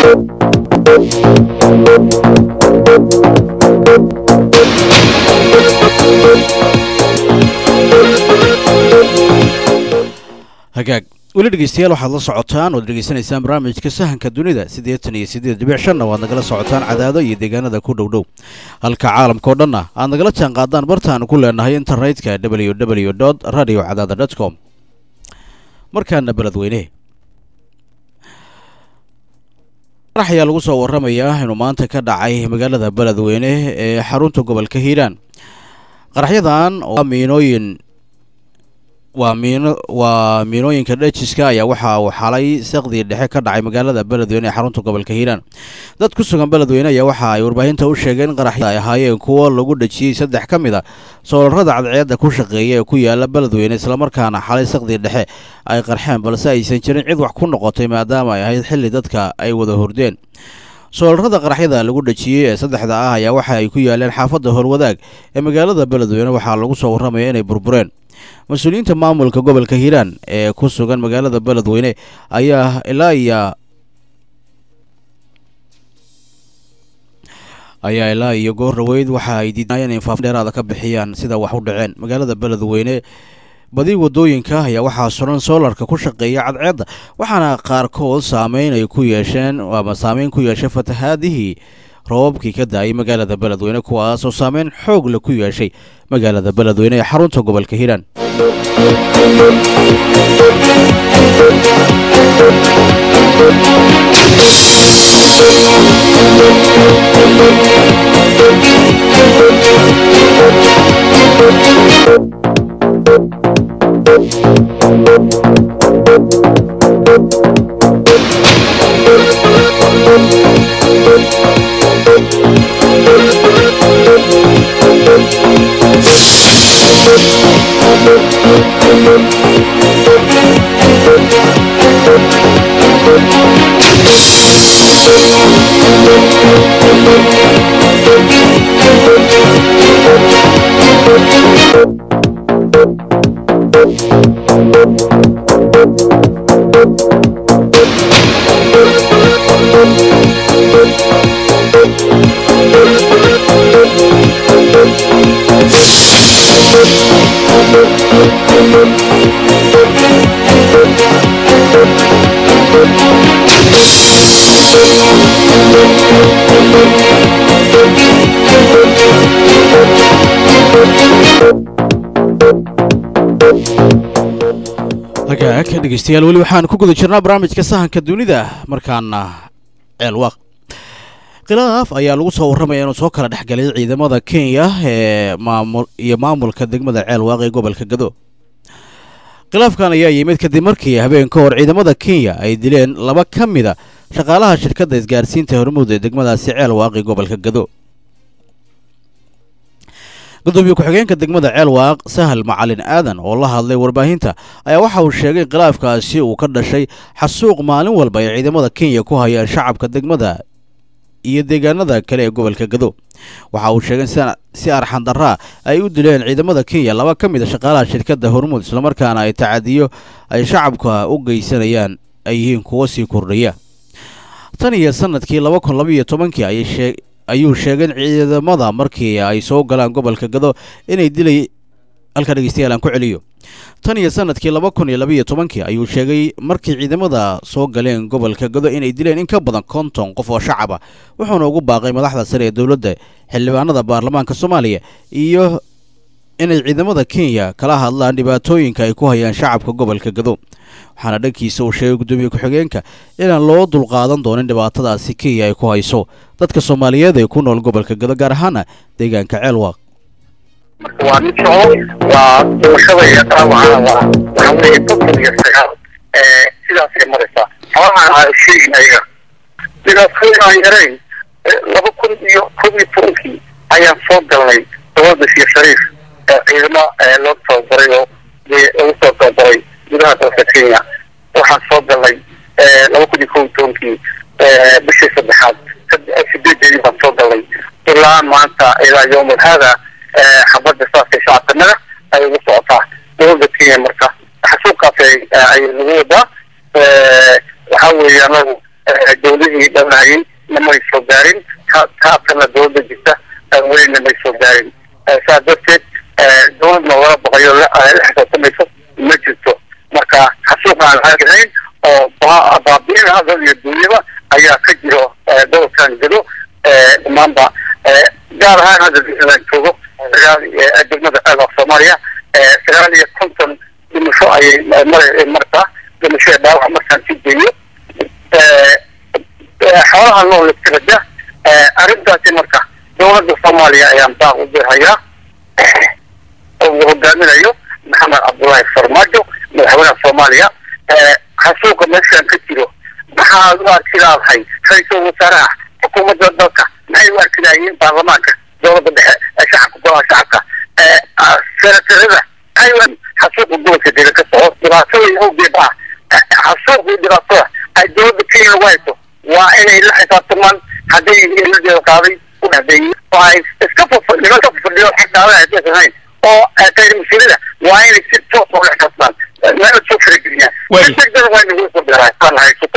hagaag weli dhegeystayaal waxaad la socotaan oad dhegeysanaysaan barnaamijka sahanka dunida siddeetan iyo siddeed dhibic shanna waad nagala socotaan cadaado iyo deegaanada ku dhow dhow halka caalamka oo dhanna aad nagala jaan qaadaan bartaanu ku leenahay internetka w w dot radio cadaada dot com markaana beledweyne qarax ayaa lagu soo warramayaa inuu maanta ka dhacay magaalada beledweyne ee xarunta gobolka hiiraan qaraxyadan oo miinooyin waa miino waa miinooyinka dhejiska ayaa waxa uu xalay saqdii dhexe ka dhacay magaalada beledweyne ee xarunta gobolka hiiraan dad ku sugan beledweyne ayaa waxa ay warbaahinta u sheegeen in qaraxyada ay ahaayeen kuwo lagu dhejiyey saddex ka mid a soolarrada cadceedda ku shaqeeya ee ku yaala beledweyne islamarkaana xalay saqdii dhexe ay qarxeen balse aysan jirin cid wax ku noqotay maadaama ay ahayd xilli dadka ay wada hordeen soolarrada qaraxyada lagu dhejiyey ee saddexda ah ayaa waxa ay ku yaaleen xaafadda howlwadaag ee magaalada beledweyne waxaa lagu soo warramaya inay burbureen mas-uuliyiinta maamulka gobolka hiiraan ee ku sugan magaalada beledweyne ayaa ilaa iyo ayaa ilaa iyo goor dhaweyd waxa ay diidnaayeen in faafin dheeraada ka bixiyaan sida wax u dhaceen magaalada beledweyne badi wadooyinka ayaa waxaa suran soolarka ku shaqeeya cadceedda waxaana qaarkood saameyn ay ku yeesheen ama saameyn ku yeeshay fatahaadihii roobabkii ka daayay magaalada beledweyne kuwaas oo saameyn xoog leh ku yeeshay magaalada beledweyne ee xarunta gobolka hiiraan hagaag dhegeystayaal weli waxaan ku guda jirnaa barnaamijka sahanka dunida markaana ceelwaaq khilaaf ayaa lagu soo warramaya inuu soo kala dhexgalay ciidamada kenya ee maamul iyo maamulka degmada ceelwaaq ee gobolka gado khilaafkan ayaa yimid kadib markii habeen ka hor ciidamada kenya ay dileen laba ka mida shaqaalaha shirkadda isgaarsiinta hormuud ee degmadaasi ceelwaaq ee gobolka gado gudoomiye ku-xigeenka degmada ceelwaaq sahal macalin aadan oo la hadlay warbaahinta ayaa waxa uu sheegay in khilaafkaasi uu ka dhashay xasuuq maalin walba ay ciidamada kenya ku hayaan shacabka degmada iyo deegaanada kale ee gobolka gado waxa uu sheegay in si arxan daraa ay u dileen ciidamada kenya laba ka mid a shaqaalaha shirkadda hormuud islamarkaana ay tacadiyo ay shacabka u geysanayaan ay yihiin kuwo sii kordhaya tan iyo sanadkii laba kun labaiyo tobankii ayay shee ayuu sheegay in ciidamada markii ay soo galaan gobolka gado inay dilay halka dhegeystayaal aan ku celiyo tan iyo sanadkii laba kun iyo labaiyo tobankii ayuu sheegay markii ciidamada soo galeen gobolka gado inay dileen in ka badan konton qof oo shacaba wuxuuna ugu baaqay madaxda sare ee dowladda xildhibaanada baarlamaanka soomaaliya iyo inay ciidamada kenya kala hadlaan dhibaatooyinka ay ku hayaan shacabka gobolka gado waxaana dhankiisa uu sheegay gudoomiye ku-xigeenka inaan loo dulqaadan doonin dhibaatadaasi kenya ay ku hayso dadka soomaaliyeed ee ku nool gobolka gado gaar ahaana deegaanka ceelwaaq marka waa mid soco waa dhimashada iyo dhaawacana waa waxa weeye konton iyo sagaal sidaasay maraysaa xoolahan aan sheegin ayaga dhibaatooyin aan yarayn laba kun iyo koob iyo tobankii ayaan soo galnay dowladda sheekh shariif ciidamo loo tababaray oo lagu soo tababaray gudaha dalka kenya waxaan soo galnay laba kun iyo koob iyo tobankii bishii saddexaad sideedeedii baan soo galnay ilaa maanta ilaa yowmal hada xabadda saasay shacabkanaga ay ugu socotaa dowladda kenya marka xasuuqaas ay nagu wadaa waxa weeye anagu dowladihii dhanayay namay soo gaarin taabkana dowladda jirta weli namay soo gaarin saa darteed dowladna wala baqayo la xisaabtamayso ma jirto marka xasuuq aan aagahayn oo baabiin hadal iyo duunyaba ayaa ka jiro gobolkan gado dhammaanba gaar ahaan hadda disland joogo sagaal degmada ceelka soomaaliya sagaal iyo konton dhimasho ayay martaa dhimashada dhaawac markaan sii geeyo xoolaha nool iskabada arrintaasi marka dowladda soomaaliya ayaan baaq u dirhayaa oo uu hogaaminayo maxamed cabdullaahi farmaajo madaxweynaha soomaaliya xasuuqa meeshaan ka jiro maxaad u arki laadahay ra-iisul wasaaraha xukuumadda dalka maxay u arki lahayiin baarlamaanka dowladda dhexe ee shacabka golaha shacabka senatarada maxay xasuuqa gobolka dega ka soco dhibaatooyin awgeed ah xasuuqii dhibaatada ay dowladda kenya ugu hayso waa inay la xisaabtamaan hadday iladeeda qaaday u dhahdeeyey oo ay iska fafo nimanka fafadhiyo xag dhaadan aysan hayn oo qayr mas-uuliyada waa inay si toos ula xisaabtamaan meela soo farageliyaan si degdega waa inagu soo beeraan haysato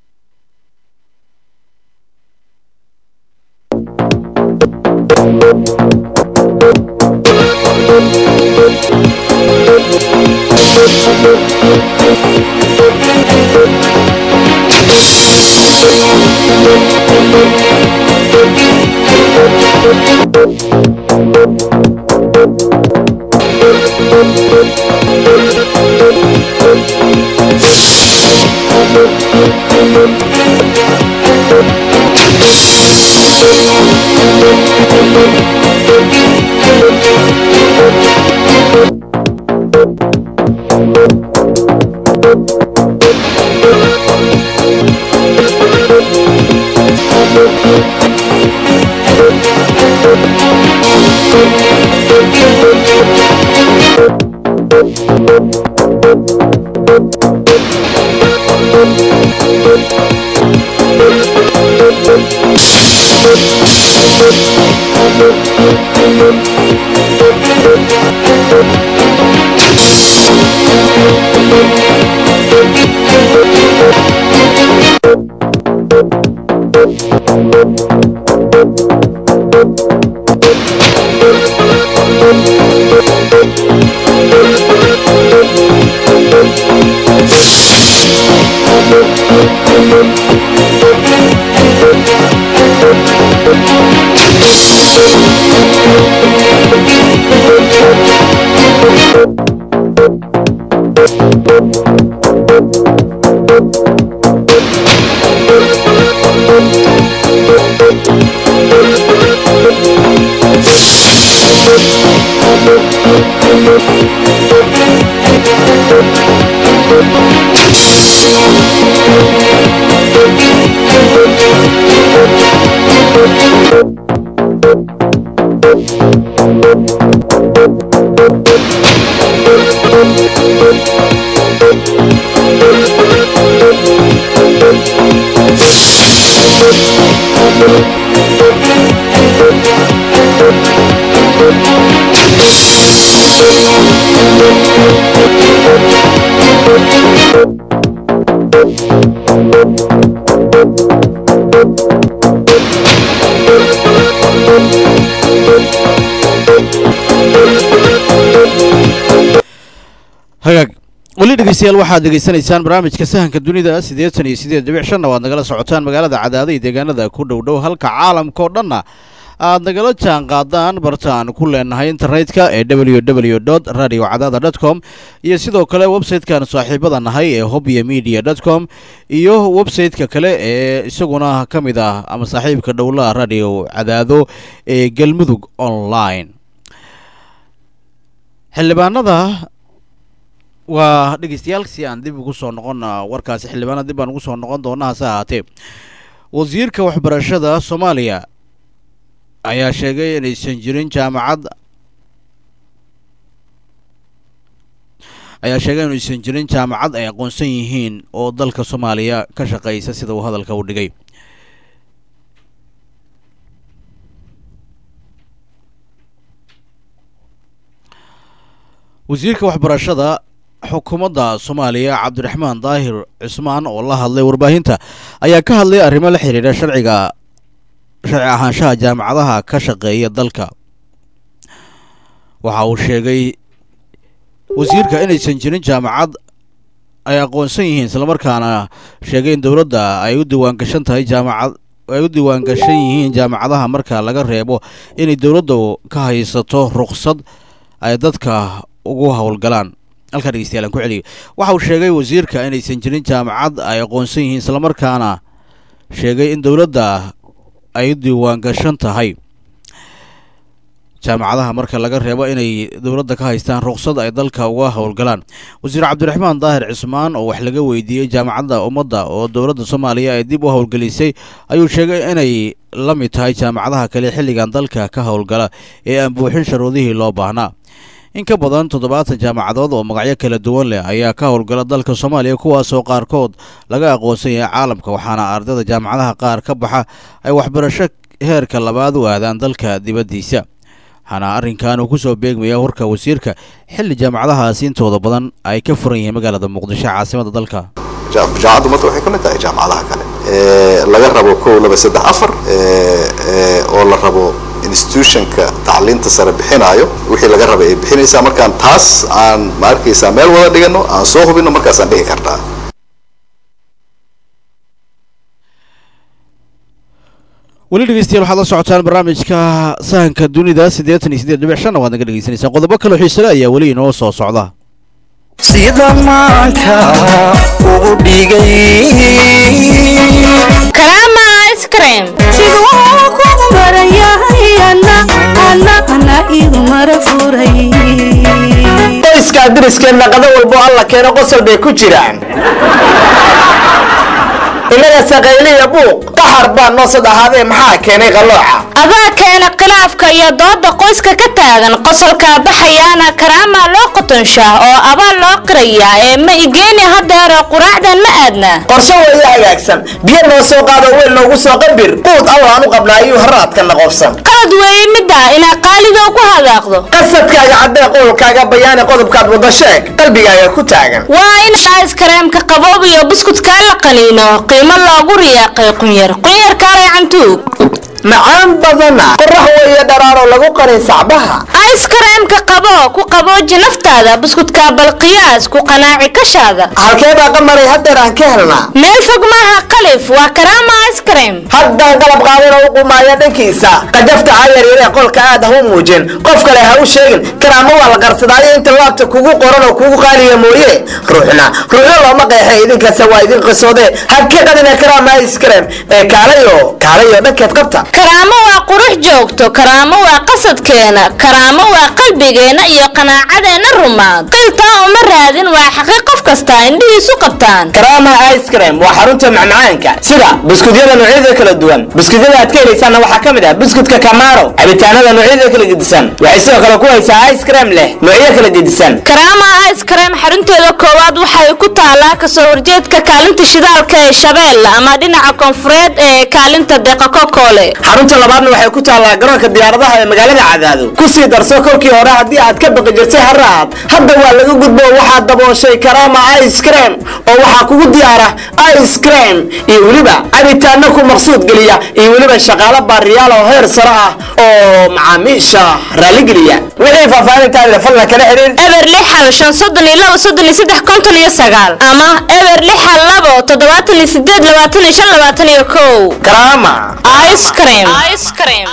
hagaag weli dhegeystayaal waxaad degeysanaysaan barnaamijka sahanka dunida siddeetan iyo siddeed dhibic shanna waad nagala socotaan magaalada cadaada iyo deegaanada ku dhow dhow halka caalamka oo dhanna aad nagala jaan qaadaan barta aan ku leenahay internetka ee w w dot radio cadaada dot com iyo sidoo kale website-kan saaxiibada nahay ee hobyo media dot com iyo website-ka kale ee isaguna ka mid ah ama saaxiibka dhowlaha radio cadaado ee galmudug online xildhibaanada waa dhegeystayaal si aan dib ugu soo noqon warkaasi xildhibaana dib baan ugu soo noqon doona hase ahaatee wasiirka waxbarashada soomaaliya ayaa sheegay inaysan jirin jaamacad ayaa sheegay inaysan jirin jaamacad ay aqoonsan yihiin oo dalka soomaaliya ka shaqeysa sida uu hadalka u dhigay wasiirka waxbarashada xukuumadda soomaaliya cabdiraxmaan daahir cismaan oo la hadlay warbaahinta ayaa ka hadlay arrimo la xiriira sharciga sharci ahaanshaha jaamacadaha ka shaqeeya dalka waxa uu sheegay wasiirka inaysan jirin jaamacad ay aqoonsan yihiin islamarkaana sheegay in dowladda ay u diiwaangashan tahay jaamacad ay u diiwaangashan yihiin jaamacadaha marka laga reebo inay dowladda ka haysato ruqsad ay dadka ugu howlgalaan halkaa dhegeystayaal aan ku celiyo waxa uu sheegay wasiirka inaysan jirin jaamacad ay aqoonsan yihiin islamarkaana sheegay in dowladda ay u diiwaangashan tahay jaamacadaha marka laga reebo inay dowladda ka haystaan ruqsad ay dalka uga howlgalaan wasiir cabdiraxmaan daahir cismaan oo wax laga weydiiyey jaamacadda ummadda oo dowladda soomaaliya ay dib u howlgelisay ayuu sheegay inay la mid tahay jaamacadaha kale xilligan dalka ka howlgala ee aan buuxin sharuudihii loo baahnaa in ka badan toddobaatan jaamacadood oo magacyo kala duwan leh ayaa ka howlgala dalka soomaaliya kuwaasoo qaarkood laga aqoonsan yahay caalamka waxaana ardayda jaamacadaha qaar ka baxa ay waxbarasho heerka labaad u aadaan dalka dibaddiisa waxaana arrinkan uu kusoo beegmaya warka wasiirka xilli jaamacadahaasi intooda badan ay ka furan yihiin magaalada muqdisho caasimada dalka jaamacadda ummadda waxay ka mid tahay jaamacadaha kale laga rabo kow laba saddex afar oo la rabo institutionka tacliinta sare bixinaayo wixii laga rabay ay bixinaysaa markaan taas aan ma arkaysaa meel wada dhigano aan soo hubino markaasaan dhihi karnaa weli dhegeystayaal waxaad la socotaan barnaamijka sahanka dunida siddeetan iyo siddeed dhibic shanna waad naga dhegeysanaysaan qodobo kaloo xiisale ayaa weli inoo soo socda sida maanka ugu dhigay karaama ice cream siduu kugu marayahay ana ana ana igu mara furay qoyskaa diriskeenna qado walbo alla keeno qosol bay ku jiraan inaga saqayliya buuq qaxar baa noo sad ahaadee maxaa keenay qallooca adaa keena khilaafka iyo dooda qoyska ka taagan qosolkaa baxayaana karaamaa loo qotonshaa oo abaal loo qirayaa ee ma igeeni hadeero quraacdan ma aadna qorshe weeye hagaagsan biyo noo soo qaado weel noogu soo qabir quud allaan u qabnaa ayuu haraadkana qobsan qalad weeye middaa inaa qaalidow ku hadaaqdo qasadkaaga caddee qowlkaaga bayaani qodobkaad wada sheeg qalbigaaga ku taagan waa in iskareemka qaboob iyo buskudkaa la qaniino qiimo loogu riyaaqay qunyar qunyarkaalay cantuug macaan badana qorax weeye dharaaroo lagu qarin sacbaha iskareemka qabo ku qabooji naftaada buskudkaa balqiyaas ku qanaaci kashaada halkee baa qamaray haddeer aan ka helnaa meel fog maaha qalif waa karaama iskareem haddaan qalab qaadana u qumaaya dhankiisa qajafta cayaryaree qolka aad ha u muujin qof kale ha u sheegin karaamo waa la qarsadaayo inta laabta kugu qoran oo kugu qaaliya mooye ruuxna ruuxna looma qeexay idinkase waa idin qisoode ha ka qadina karaama iskareem ee kaalayo kaalayo dhankeed qabta karaamo waa qurux joogto karaamo waa qasadkeena karaamo waa qalbigeenna iyo qanaacadeenna rumaad qiltaa uma raadin waa xaqiiq qof kasta indhihiisu qabtaan karaama ice cream waa xarunta macmacaanka sida buskudyada noocyada kala duwan buskudyada aad ka helaysaana waxaa ka mid ah buskudka kamaro cabitaanada noocyada kala gedisan waxay sidoo kale ku haysaa ice cream leh noocyo kala gedisan karaama ice cream xarunteeda koowaad waxay ku taalaa kasoo horjeedka kaalinta shidaalka ee shabeelle ama dhinaca koonfureed ee kaalinta deeqa kokoole xarunta labaadna waxay ku taallaa garoonka diyaaradaha ee magaalada cadaado kusii darso kolkii hore haddii aad ka baqi jirtay haraad hadda waa laga gudbo waxaad dabooshay karaama ice cream oo waxaa kugu diyaara ice cream iyo weliba cabitaano ku maqsuud geliya iyo weliba shaqaalo baariyaal oo heer sare ah oo macaamiisha raaligeliya wixii faahfaahintaada fadlan kala xiriir eber lix hal shan soddon iyo labo soddon iyo saddex konton iyo sagaal ama eber lix hal labo toddobaatan iyo sideed labaatan iyo shan labaatan iyo kow karaama ice cream ice cream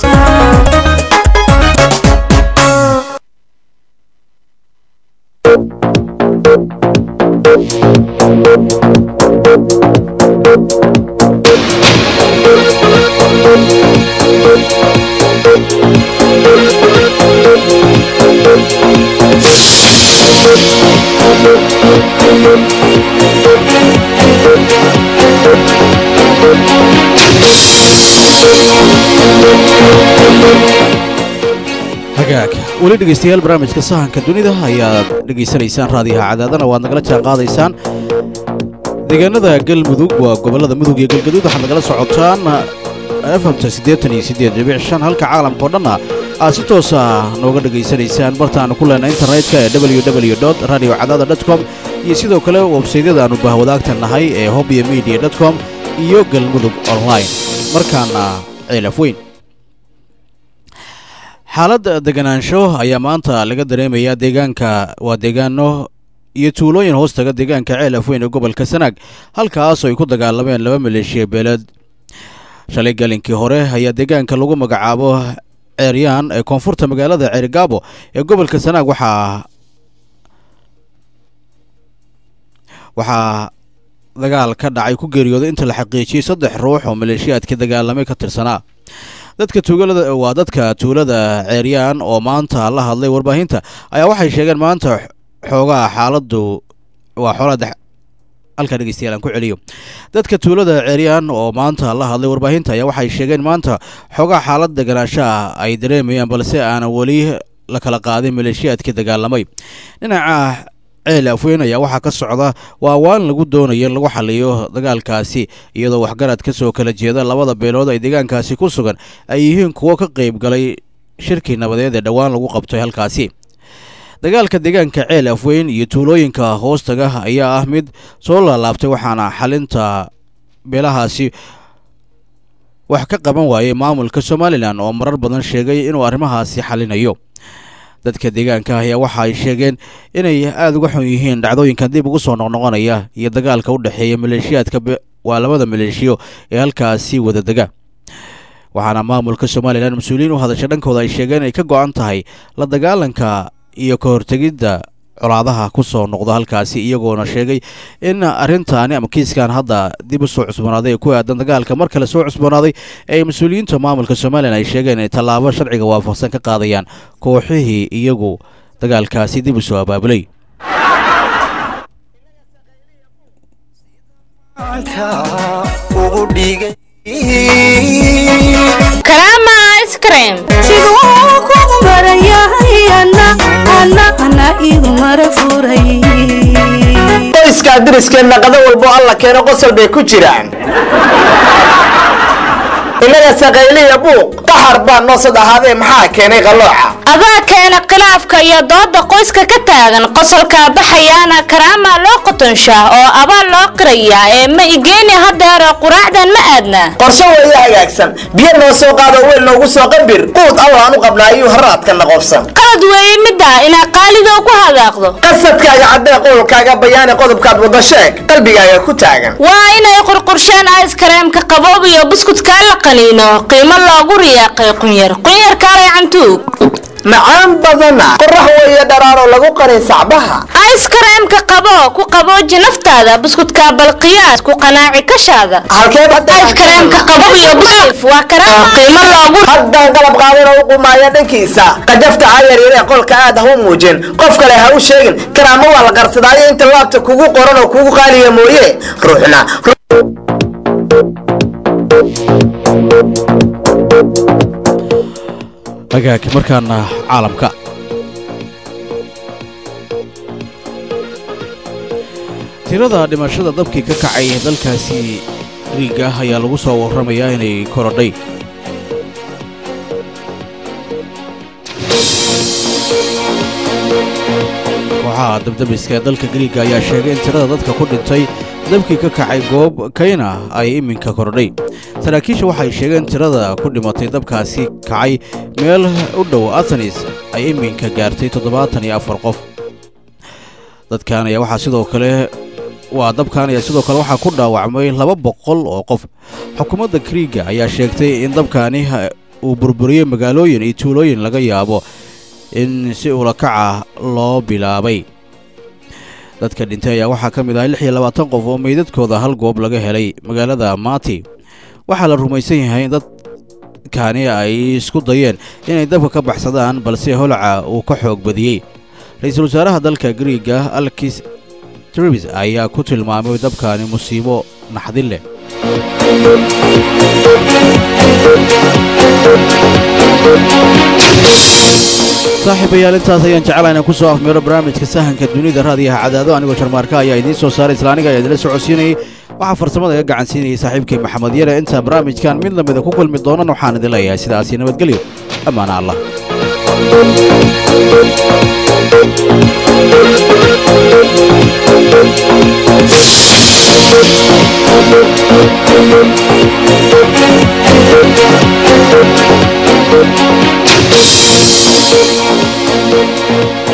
hagaag weli dhegeystayaal barnaamijka sahanka dunida ayaad dhegaysanaysaan raadiyaha cadaadana waad nagala jaan qaadaysaan deegaanada galmudug waa gobollada mudug iyo galgaduud waxaad nagala socotaan efamta siddeetan iyo siddeed dhibic shan halka caalamkao dhanna aad si toosa nooga dhegaysanaysaan bartaannu ku leenay internetka ee www dot radio cadaada dot com iyo sidoo kale websaydyada aannu bahwadaagta nahay ee hobyo media dot com iyo galmudug online markaana ceelaf weyn xaalad deganaansho ayaa maanta laga dareemayaa deegaanka waa deegaano iyo tuulooyin hoostaga deegaanka ceelaf weyn ee gobolka sanaag halkaasoo ay ku dagaalameen laba maleeshiya beeleed shalay galinkii hore ayaa deegaanka lagu magacaabo ceeryaan ee koonfurta magaalada ceerigaabo ee gobolka sanaag waxaa waxaa dagaal ka dhacay ku geeriyooday inta la xaqiijiyey saddex ruux oo maleeshiyaadka dagaalamay ka tirsanaa dadka tuulada waa dadka tuulada ceeryaan oo maanta la hadlay warbaahinta ayaa waxay sheegeen maanta xoogaa xaaladdu waa xoolada halkaa dhegeystayaal aan ku celiyo dadka tuulada ceeryaan oo maanta la hadlay warbaahinta ayaa waxay sheegeen maanta xoogaa xaalad deganaanshaha ay dareemayaan balse aanan weli la kala qaadin maleeshiyaadkii dagaalamay dhinaca ceel afweyn ayaa waxaa ka socda waa waan lagu doonaya in lagu xaliyo dagaalkaasi iyadoo waxgarad ka soo kala jeeda labada beelood ay deegaankaasi ku sugan ay yihiin kuwo ka qayb galay shirkii nabadeed ee dhowaan lagu qabtay halkaasi dagaalka deegaanka ceel afweyn iyo tuulooyinka hoostaga ayaa ah mid soo laalaabtay waxaana xalinta beelahaasi wax ka qaban waayay maamulka somalilan oo marar badan sheegay inuu arrimahaasi xalinayo dadka deegaanka ayaa waxa ay sheegeen inay aada uga xun yihiin dhacdooyinkan dib ugu soo noqnoqonaya iyo dagaalka u dhexeeya maleeshiyaadka waa labada maleeshiyo ee halkaasi wada dega waxaana maamulka somalilan mas-uuliyiin u hadasha dhankooda ay sheegeen inay ka go-an tahay la dagaalanka iyo ka hortegidda colaadaha ku soo noqda halkaasi iyagoona sheegay in arrintaani ama kiiskan hadda dib u soo cusboonaaday ee ku aadan dagaalka mar kale soo cusboonaaday ee mas-uuliyiinta maamulka somalilan ay sheegeen inay tallaabo sharciga waafaqsan ka qaadayaan kooxihii iyagu dagaalkaasi dib u soo abaabulay karaama ice cream siduu kugu marayahay ana ana ana igu mara furay qoyskaa diriskeenna qado walbo alla keeno qosol bay ku jiraan inaga saqayliya buuq qaxar baa noo sad ahaadee maxaa keenay qallooca adaa keena khilaafka iyo dooda qoyska ka taagan qosolkaa baxayaana karaamaa loo qotonshaa oo abaal loo qirayaa ee ma igeeni hadeero quraacdan ma aadna qorshe weeye hagaagsan biyo noo soo qaado weel noogu soo qambir quud allaan u qabnaa ayuu haraadkana qobsan qalad weeye middaa inaa qaalido ku hadaaqdo qasadkaaga caddee qowlkaaga bayaani qodobkaad wada sheeg qalbigaaga ku taagan waa inay qurqurshaan aiskareemka qaboob iyo buskudkaa la qaniino qiimo loogu riyaaqay qunyar qunyarkaalay cantuug macaan badana qorax weeye dharaaroo lagu qarin sacbaha aiskareemka qabo ku qabooji naftaada buskudka balqiyaas ku qanaaci kashaada halkeed aiskareemka qabob iyo buskuf waa karaama qiimo loogu haddaan qalab qaadan oo u qumaaya dhankiisa qajafta ha yaryaree qolka aad ha u muujin qof kale ha u sheegin karaamo waa la qarsadaayo inta laabta kugu qoran oo kugu qaaliya mooye ruuxna hagaag markaana caalamka tirada dhimashada dabkii ka kacay dalkaasi griiga ayaa lagu soo warramayaa inay korodhay kooxaha dabdabiska ee dalka griiga ayaa sheegay in tirada dadka ku dhintay dabkii ka kacay goob kayna ay iminka korodhay saraakiisha waxay sheegeen tirada ku dhimatay dabkaasi kacay meel u dhow athenis ay iminka gaartay toddobaatan iyo afar qof dadkan ayaa waxaa sidoo kale waa dabkan ayaa sidoo kale waxaa ku dhaawacmay laba boqol oo qof xukuumadda kriiga ayaa sheegtay in dabkaani uu burburiyey magaalooyin iyo tuulooyin laga yaabo in si ulakaca loo bilaabay dadka dhintay ayaa waxaa ka mid ah lix iyo labaatan qof oo meydadkooda hal goob laga helay magaalada mati waxaa la rumaysan yahay in dadkaani ay isku dayeen inay dabka ka baxsadaan balse holaca uu ka xoog badiyey ra-iisul wasaaraha dalka griiga alkis tribis ayaa ku tilmaamay dabkaani musiibo naxdin leh saaxiibayaal intaas ayaan jeclaa inaan ku soo afmeero barnaamijka sahanka dunida raadiyaha cadaado anigoo sharmaarka ayaa idiin soo saaray isla aniga ayaa idinla socodsiinayay waxaa farsamada iga gacan siinayay saaxiibkay maxamed yare intaan barnaamijkan mid lamida ku kulmi doonan waxaan idin leeyahay sidaasi nabadgelyo ammaana allah Thank you.